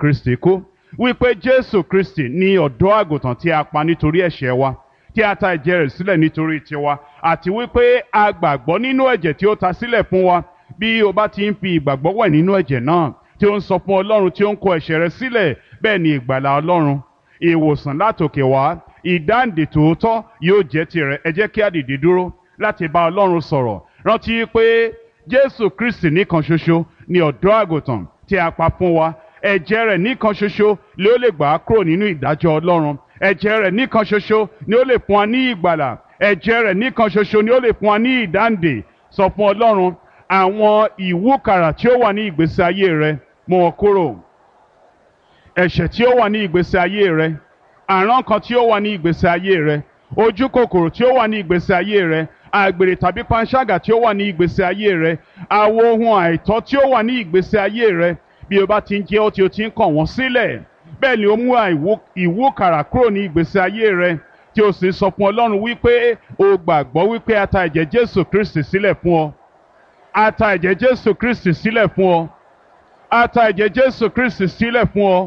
kristi kú wípé jésù kristi ní ọ̀dọ́ àgùntàn tí a pa nítorí ẹ̀ṣẹ̀ wa tí a ta ẹ̀jẹ̀ rẹ̀ sílẹ̀ nítorí tiwa àti wípé a gbàgbọ́ nínú ẹ̀jẹ̀ tí ó ta sílẹ̀ fún wa bí o bá ti ń fi ìgbàgbọ́ wẹ̀ nínú ẹ̀jẹ̀ náà tí ó ń sọ fún ọlọ́run tí ó ń kó ẹ̀ṣẹ̀ rẹ sílẹ̀ bẹ́ẹ̀ ni ìgbàlà ọlọ́run ìwòsàn látòkè wá ìdáǹdè tòótọ́ yóò jẹ́ tirẹ̀ ẹ jẹ́ kí a dìde dúró láti bá ọlọ́run sọ̀rọ̀ rántí pé jésù kristi nìkan ṣoṣo ni ọ̀dọ́ àgùntàn tí a pa fún wa ẹ̀jẹ̀ rẹ̀ nìkan ṣoṣo ni ó lè gbà á kúrò nínú ìdájọ́ ọlọ́run ẹ̀jẹ̀ rẹ̀ nìkan ṣoṣo ni ó lè fún wa ní ìgbàlà ẹ̀jẹ̀ rẹ̀ nìkan ṣoṣo ni ó lè fún wa ní ìdáǹdè sọ fún ọlọ́run àwọn ìwúkàrà tí ó wà ní ìgbésí ayé rẹ mú wọn kúrò ẹ̀ṣẹ̀ tí ó wà ní ìgbésí ayé rẹ àrán kan tí ó wà ní ìgbésí ayé rẹ ojú kòkòrò tí ó wà ní ìgbésí ayé rẹ àgbèrè tàbí panṣágà tí ó wà ní ìgbésí ayé rẹ àwo ohun àìtọ́ tí ó wà ní ìgbésí ayé rẹ bí o bá ti ń jẹ́ ó tí o ti ń kàn wọ́n sílẹ̀ bẹ́ẹ̀ ni ó mú ìwúkàrà kúrò ní ìgbésí ayé rẹ tí o sì sọ fún ọlọ́run wípé o gbàgbọ́ wípé a ta ẹ̀jẹ̀ jésù kristi sílẹ̀ fún ọ a ta ẹ̀jẹ̀ jésù kristi sílẹ̀ fún ọ a ta ẹ̀jẹ̀ jésù kristi sílẹ̀ fún ọ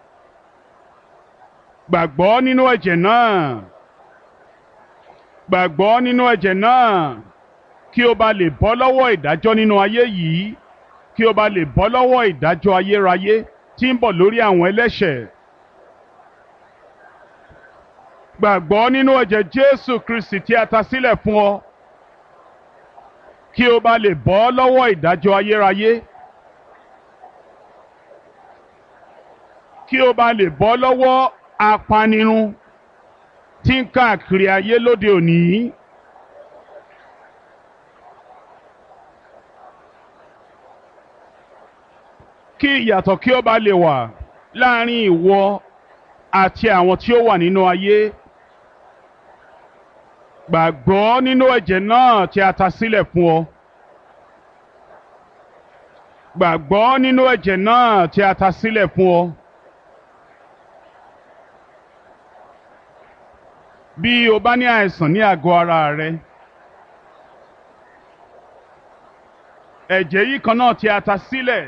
gbàgbọ́ nínú ẹ̀jẹ̀ náà gbàgbọ́ nínú ẹ̀jẹ̀ náà kí o bá lè bọ́ lọ́wọ́ ìdájọ́ nínú ayé yìí kí o bá lè bọ́ lọ́wọ́ ìdájọ́ ayérayé tí ń bọ̀ lórí àwọn ẹlẹ́ṣẹ̀. gbàgbọ́ nínú ẹ̀jẹ̀ Jésù Kristi tí a ta sílẹ̀ fún ọ kí o bá lè bọ́ lọ́wọ́ ìdájọ́ ayérayé. kí o bá lè bọ́ lọ́wọ́ apanirun tí ń káàkiri ayé lóde òní. kí ìyàtọ̀ kí ó bá lè wà láàrin ìwọ àti àwọn tí ó wà nínú ayé. gbàgbọ́ nínú ẹ̀jẹ̀ náà tí a ta sílẹ̀ fún ọ. gbàgbọ́ nínú ẹ̀jẹ̀ náà tí a ta sílẹ̀ fún ọ. bí o bá ní àìsàn ní àgọ́ ara rẹ ẹ̀jẹ̀ yìí kan náà tí a ta sílẹ̀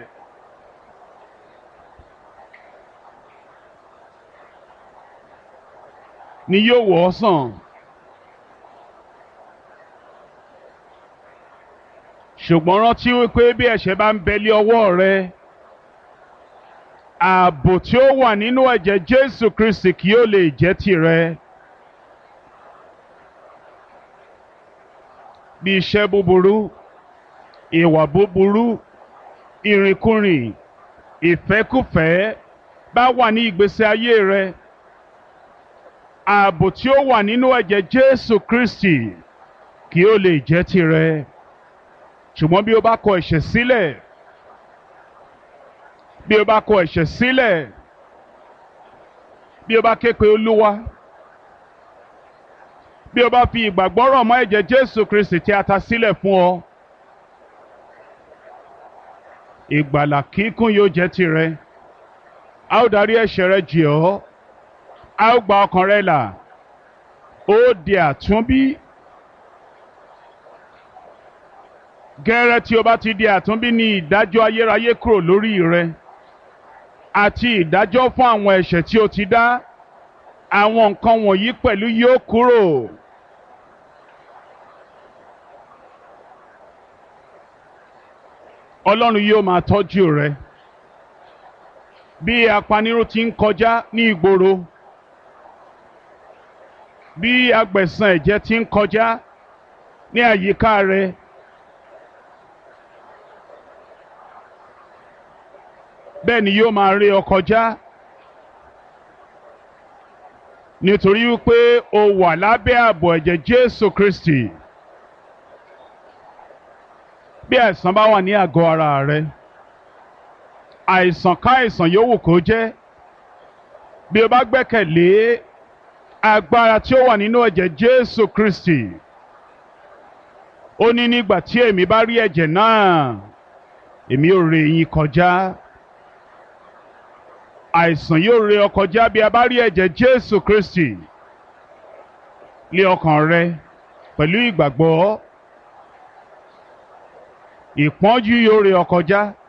ni yóò wò ọ́ sàn ṣùgbọ́n rántí wípé bí ẹ̀ṣẹ̀ bá ń bẹ lé ọwọ́ rẹ ààbò tí ó wà nínú ẹ̀jẹ̀ Jésù Kristi kì yóò lè jẹ́ tìrẹ. bí iṣẹ́ búburú ìwà búburú ìrìnkúrìn ìfẹ́kùfẹ́ bá wà ní ìgbésí ayé rẹ ààbò tí ó wà nínú ẹ̀jẹ̀ Jésù Kristi kí ó lè jẹ́ tirẹ̀ ṣùgbọ́n bí o bá kọ ẹ̀ṣẹ̀ sílẹ̀ bí o bá kọ ẹ̀ṣẹ̀ sílẹ̀ bí o bá ké pe Olúwa bí o bá fi ìgbàgbọ́ rọ̀ mọ́ ẹ̀jẹ̀ Jésù Kristi tí a ta sílẹ̀ fún ọ ìgbàlà kíkún yóò jẹ́ tirẹ̀ a ó darí ẹ̀ṣẹ̀ rẹ jì ọ́ a ó gba ọkàn rẹ là ó di àtúnbí gẹ́rẹ́ tí o bá ti di àtúnbí ní ìdájọ́ ayérayé kúrò lórí rẹ àti ìdájọ́ fún àwọn ẹ̀ṣẹ̀ tí o ti dá àwọn nǹkan wọ̀nyí pẹ̀lú yóò kúrò. Ọlọ́run yóò máa tọ́jú rẹ bí apanirun ti ń kọjá ní ìgboro bí agbẹ̀san ẹ̀jẹ̀ ti ń kọjá ní àyíká rẹ bẹ́ẹ̀ ni yóò máa rí ọ kọjá nítorí wípé o wà lábẹ́ ààbò ẹ̀jẹ̀ Jésù Kristi bí àìsàn bá wà ní àgọ́ ara rẹ àìsàn ká àìsàn yòówù kó jẹ́ bí o bá gbẹ́kẹ̀lé agbára tí ó wà nínú ẹ̀jẹ̀ Jésù Kristi ó ní nígbà tí èmi bá rí ẹ̀jẹ̀ náà èmi ò ré yín kọjá àìsàn yóò ré ọ kọjá bí a bá rí ẹ̀jẹ̀ Jésù Kristi lé ọkàn rẹ pẹ̀lú ìgbàgbọ́ ìpọ́njú yóò ré ọ kọjá